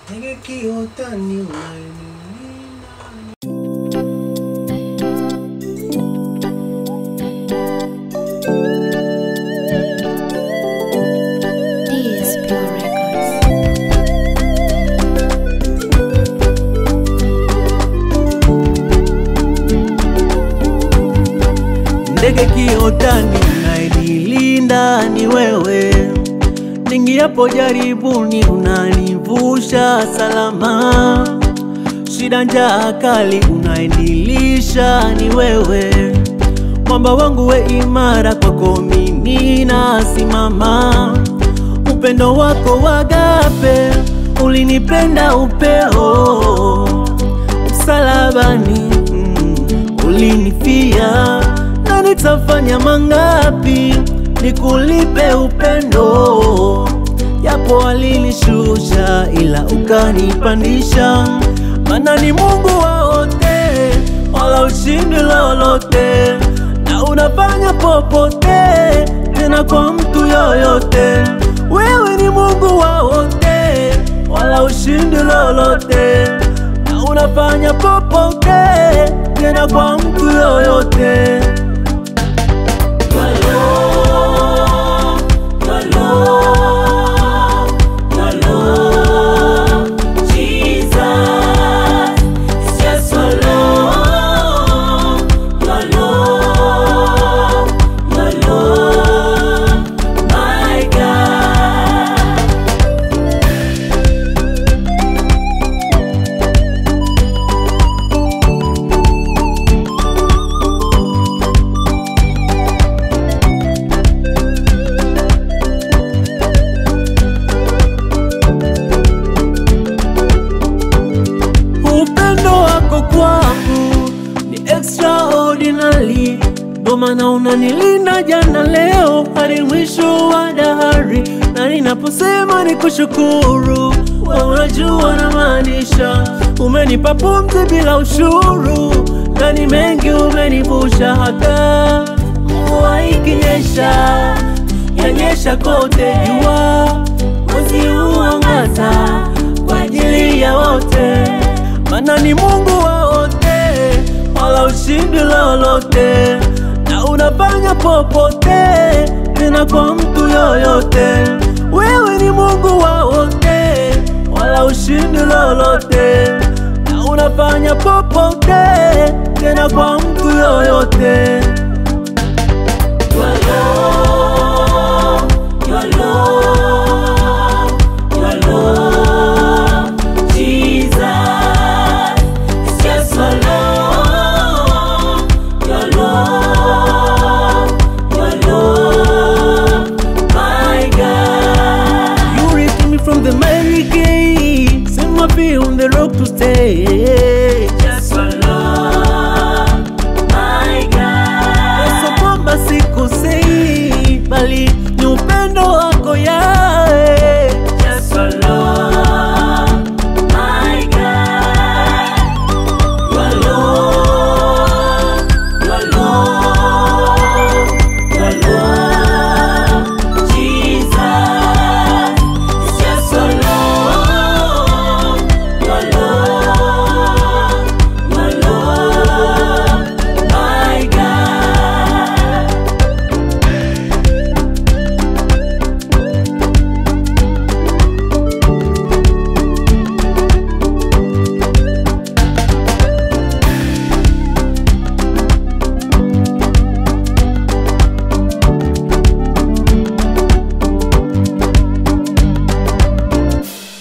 Ndege kiota ni unanilinda DS Pure Records. ndege kiotani unanilinda ni wewe, ningiapo jaribuni unanivusha salama, shida njaa kali unanilisha ni wewe, mwamba wangu we imara, kwako mimi nasimama, upendo wako wagape ulinipenda upeo msalabani mm, ulinifia na nitafanya mangapi nikulipe upendo yapo alinishusha ila ukanipandisha mana ni mungu wa wote wala ushindi lolote na unafanya popote tena kwa mtu yoyote wewe ni mungu wa wote wala ushindi lolote na unafanya popote tena kwa mtu yoyote Your love, your love, your love, Jesus, it's just your love, your love, your love, my God. upendo wako kwangu ni extraordinary, ndo maana unanilinda jana, leo hadi mwisho wa dahari, na ninaposema ni kushukuru, wewe unajua na maanisha, umenipa pumzi bila ushuru, na ni mengi umenivusha, hata mvua ikinyesha yanyesha kote, jua mwezi huangaza kwa ajili ya wote, mana ni Mungu wa wote, wala ushindi lolote, na unafanya popote, tena kwa mtu yoyote. Wewe ni Mungu wa wote, wala ushindi lolote, na unafanya popote, tena kwa mtu yoyote. Your love, your love, your love, Jesus, it's just your love, your love, your love, my God. You raised me from the miry gate, set my feet on the rock to stay. Just your love, my God. Yesu kwamba sikosei, bali ni upendo wako ya